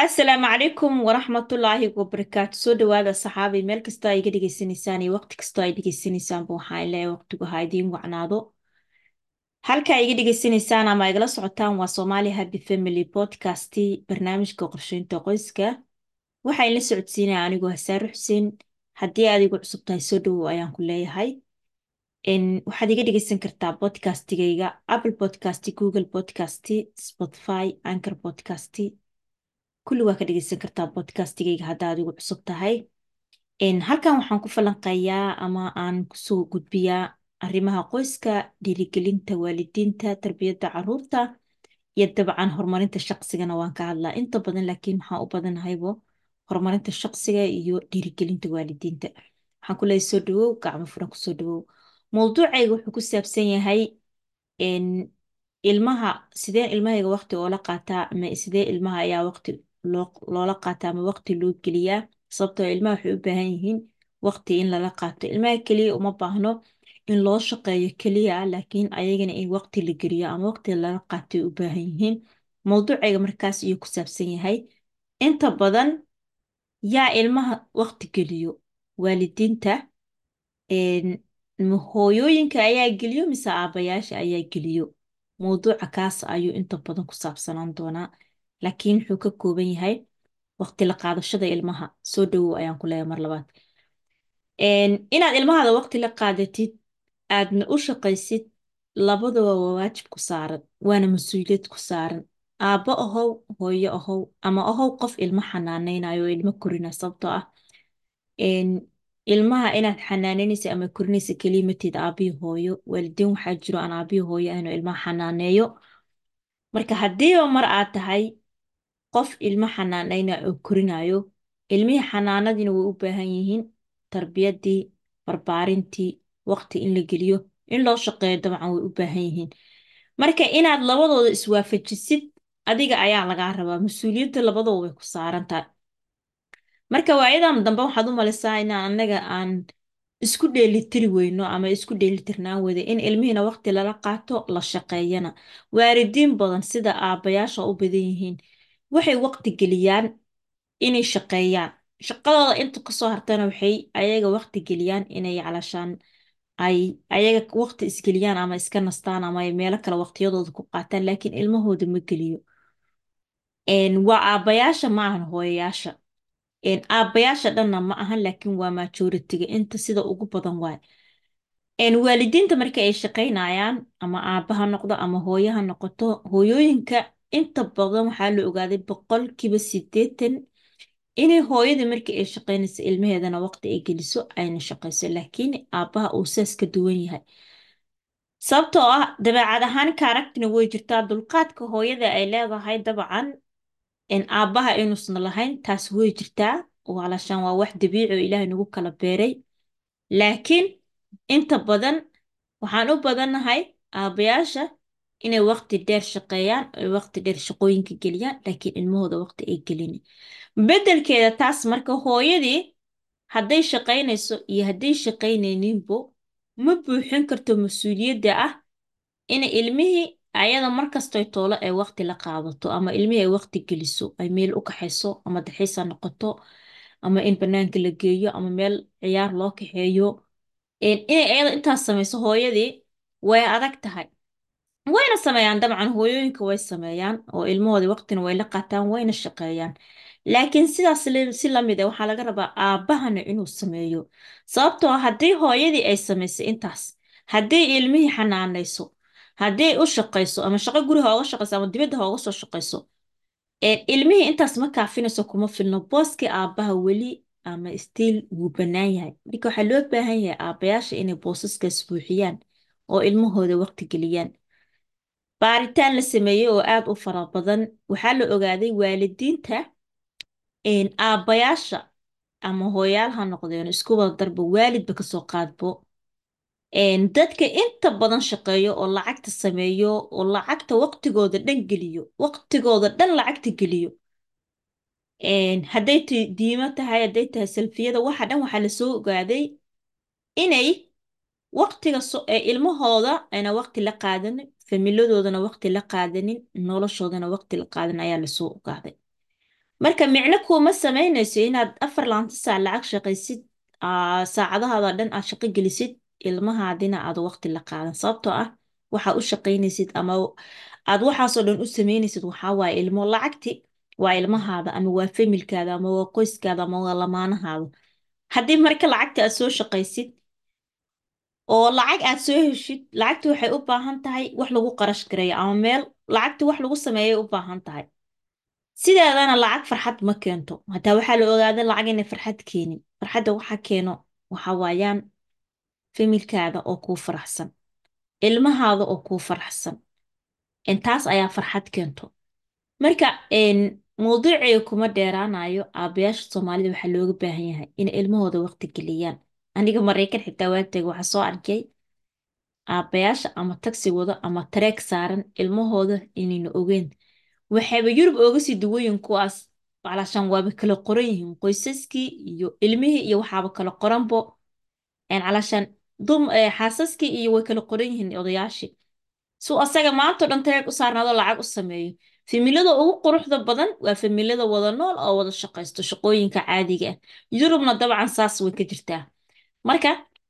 asalaamu calaykum waraxmatullaahi wabarakaatu soo dhawaada saxaabi meel kastoo ay iga dhegeysanaysaan iyo waqti kastoo ay dhegeysanaysaanba waxaan leeyahay waqtigu ha idiin wacnaado halka ay iga dhegeysanaysaan ama igala socotaan waa Somali Happy Family Podcast barnaamijka qorsheynta qoyska waxaa la socodsiinaya anigoo Hasaar Xuseen haddii aad igu cusub tahay soo dhawow ayaan ku leeyahay n waxaad iga dhegeysan kartaa podcastigayga Apple Podcast Google Podcast Spotify Anchor Podcast kulli waa ka dhegeysan kartaa podcastigayga haddaad igu cusub tahay halkan waxaan ku falanqeeyaa ama aan kusoo gudbiyaa arrimaha qoyska dhiirigelinta waalidiinta tarbiyadda caruurta iyo dabcan horumarinta shaqsigana waan ka hadlaa inta badan laakiin waxaan u badanahaybo horumarinta shaqsiga iyo dhiirigelinta waalidiinta waxaan ku leeyahay soo dhawow gacmo furan kusoo dhawow mowduucayga wuxuu ku saabsan yahay ilmaha sideen ilmahayga waqti oola qaataa ama sidee ilmaha ayaa waqti loola qaataa ama waqti loo geliyaa sababtoo ilmaha waxay u baahan yihiin waqti in lala qaato ilmaha keliya uma baahno in loo shaqeeyo keliya laakiin ayagana in waqti la geliyo ama waqti lala qaato ay u baahan yihiin mowduucayga markaas ayuu ku saabsan yahay inta badan yaa ilmaha waqti geliyo waalidiinta hooyooyinka ayaa geliyo mise aabayaasha ayaa geliyo mowduuca kaas ayuu inta badan ku saabsanaan doonaa laakiin wuxuu ka kooban yahay waqti la qaadashada ilmaha soo dhawow ayaan ku leeyahay mar labaad inaad ilmahaada waqti la qaadatid aadna u shaqaysid labadaba waa waajib ku saaran waana mas-uuliyad ku saaran aabbo ahow hooyo ahow ama ahow qof ilmo xanaaneynayo oo ilmo korina sababtoo ah ilmaha inaad xanaanaynaysa ama korinaysa keliya mateed aabbihi hooyo waalidiin waxaa jiro aan aabbihi hooyo ahayno ilmaha xanaaneeyo marka haddiiba mar aad tahay qof ilmo xanaanayna oo korinayo ilmihii xanaanadiina way u baahan yihiin tarbiyaddii barbaarintii waqti in la geliyo in loo shaqeeyo dabcan way u baahan yihiin marka inaad labadooda iswaafajisid adiga ayaa lagaa rabaa mas-uuliyadda labadooda way ku saaran tahay marka waayadan dambe waxaad u malaysaa inaan annaga aan isku dheelitiri weyno ama isku dheelitirnaan weyda in ilmihiina waqti lala qaato la shaqeeyana waalidiin badan sida aabbayaasha u badan yihiin waxay waqti geliyaan inay shaqeeyaan shaqadooda inta kasoo hartana waxay ayaga waqti geliyaan inay calashaan ay ayaga waqti isgeliyaan ama iska nastaan ama ay meelo kale waqtiyadooda ku qaataan laakiin ilmahooda ma geliyo waa aabbayaasha ma ahan hooyayaasha aabbayaasha dhanna ma ahan laakiin waa majoritiga inta sida ugu badan waay waalidiinta marka ay shaqaynayaan ama aabba ha noqdo ama hooyo ha noqoto hooyooyinka inta badan waxaa la ogaaday boqolkiiba sideetan inay hooyadii markii ay shaqaynayso ilmaheedana waqti ay geliso ayna shaqayso laakiin aabbaha uu saas ka duwan yahay sababtoo ah dabeecad ahaan kaaragtina way jirtaa dulqaadka hooyada ay leedahay dabcan aabbaha inuusan lahayn taas way jirtaa waalashaan waa wax dabiici oo ilaahay nagu kala beeray laakiin inta badan waxaan u badannahay aabbayaasha inay waqti dheer shaqeeyaan oy waqti dheer shaqooyinka geliyaan laakiin ilmahooda waqti ay gelin beddelkeeda taas marka hooyadii hadday shaqaynayso iyo hadday shaqaynayninbo ma buuxin karto mas-uuliyadda ah in ilmihii ayada markastoy toolo ay waqti la qaadato ama ilmihii ay waqti geliso ay meel u kaxayso ama daxiisa noqoto ama in banaanka la geeyo ama meel ciyaar loo kaxeeyo inay ayada intaas samayso hooyadii way adag tahay wayna sameeyaan dabcan hooyooyinka way sameeyaan oo ilmahoodii waqtina way la qaataan wayna shaqeeyaan laakiin sidaas si lamid ah waxaa laga rabaa aabbahana inuu sameeyo sababtoo ah haddii hooyadii ay samaysay intaas haddii ilmihii xanaanayso haddii u shaqayso ama shaqo guriha ooga shaqayso ama dibadda ha ooga soo shaqayso ilmihii intaas ma kaafinayso kuma filno booskii aabbaha weli ama stiil wuu bannaan yahay marka waxaa loo baahan yahay aabbayaasha inay boosaskaas buuxiyaan oo ilmahooda waqti geliyaan baaritaan la sameeyey oo aad u fara badan waxaa la ogaaday waalidiinta aabbayaasha ama hooyaal ha noqdeen isku wada darba waalidba kasoo qaadbo dadka inta badan shaqeeyo oo lacagta sameeyo oo lacagta waqtigooda dhan geliyo waqtigooda dhan lacagta geliyo hadday diimo tahay hadday tahay salfiyada waxa dhan waxaa lasoo ogaaday inay waqtiga ilmahooda ayna waqti la qaadanin familadoodana waqti la qaadanin noloshoodana waqti la qaadanin ayaa lasoo ogaaday marka micno kuuma samaynayso inaad afar laanta saac lacag shaqaysid aa, saacadahaada dhan aad shaqo gelisid ilmahaadina aad waqti la qaadan sababtoo ah waxaa u shaqaynaysid ama aad waxaasoo dhan u samaynaysid waxaa waaye ilmo lacagti waa ilmahaada ama waa familkaada ama waa qoyskaada ama waa lamaanahaada haddii marka lacagta aad soo shaqaysid oo lacag aad soo heshid lacagti waxay u baahan tahay wax lagu qarash gareeyo ama meel lacagti wax lagu sameeyay u baahan tahay sideedana lacag farxad ma keento hataa waxaa la ogaaday lacag inay farxad keenin farxadda waxa keeno waxa waayaan familkaada oo kuu faraxsan ilmahaada oo kuu faraxsan intaas ayaa farxad keento marka een, mowduuciga kuma dheeraanayo aabayaasha soomaalida waxaa looga baahan yahay inay ilmahooda waqti geliyaan aniga maraykan xitaa waagtayga waxaa soo arkay aabayaasha ama tagsi wado ama tareeg saaran ilmahooda inayna ogeyn waxayba yurub ooga sii duwayin kuwaas calashaan waaba kala qoran yihiin qoysaskii iyo ilmihii iyo waxaaba kala qoranbo een, calashaan dum eh, xaasaskii iyo way kala qoran yihiin odayaashii suu asaga maanta o dhan tareeg u saarnaado lacag u sameeyo familada ugu quruxda badan waa familada wada nool oo wada shaqaysto shaqooyinka caadiga ah yurubna dabcan saas way ka jirtaa marka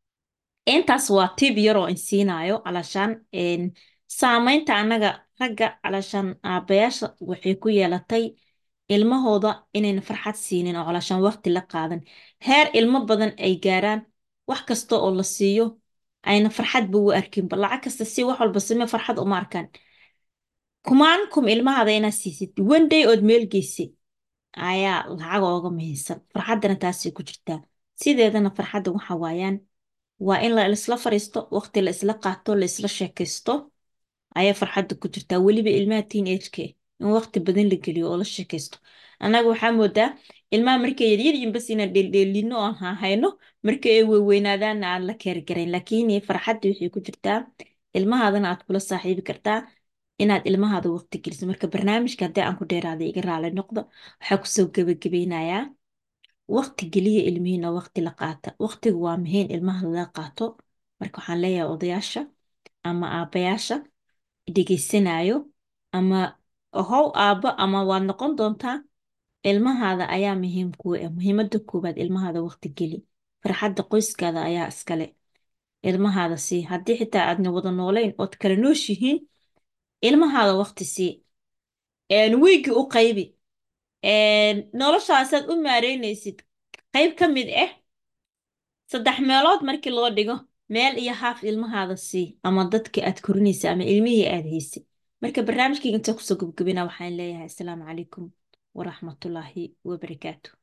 intaas waa tib yaroo in siinaayo alashaan een, saamaynta annaga ragga alashaan aabayaasha waxay ku yeelatay ilmahooda inayna farxad siinin oo alashaan waqti la qaadan heer ilmo badan ay gaaraan wax kasta oo la siiyo ayna farxadba u arkinba lacag kasta si wax walba samee farxad uma arkaan kumaan kum ilmahaada inaad siisid one day ood meel geysid ayaa lacag ooga muhiimsan farxaddana taasay ku jirtaa sideedana farxadda waxa waayaan waa in la isla fariisto waqti la isla qaato la isla sheekaysto ayaa farxadda ku jirtaa weliba ilmaha teenage-ka in waqti badan la geliyo oo la sheekaysto annaga waxaa moodaa ilmaha markay yaryar yihiin bas inaan dheeldheelino oon hayno marka ay weynaadaana aan la keergarayn laakiin farxadda waxay ku jirtaa ilmahaadana aad kula saaxiibi kartaa inaad ilmahaada waqti geliso marka barnaamijka haddii aan ku dheeraada iga raali noqdo waxaa kusoo gebagabeynayaa waqti geliya ilmihiina waqti la qaata waqtigu waa muhiim ilmaha laga qaato marka waxaan leeyahay odayaasha ama aabayaasha dhegeysanayo ama how aabbo ama waad noqon doontaa ilmahaada ayaa muhiim kuu ah muhiimadda koowaad ilmahaada waqti geli farxadda qoyskaada ayaa iskale ilmahaada sii haddii xitaa aadna wada noolayn ood kala nooshihiin ilmahaada waqti sii wiigii u qaybi noloshaasaad u maareynaysid qayb ka mid ah saddex meelood markii loo dhigo meel iyo haaf ilmahaada sii ama dadka aad korinaysa ama ilmihii aad haysay marka barnaamijkayga intaa kusoo gabagabina waxaan leeyahay asalaamu calaykum waraxmatullaahi wabarakaatu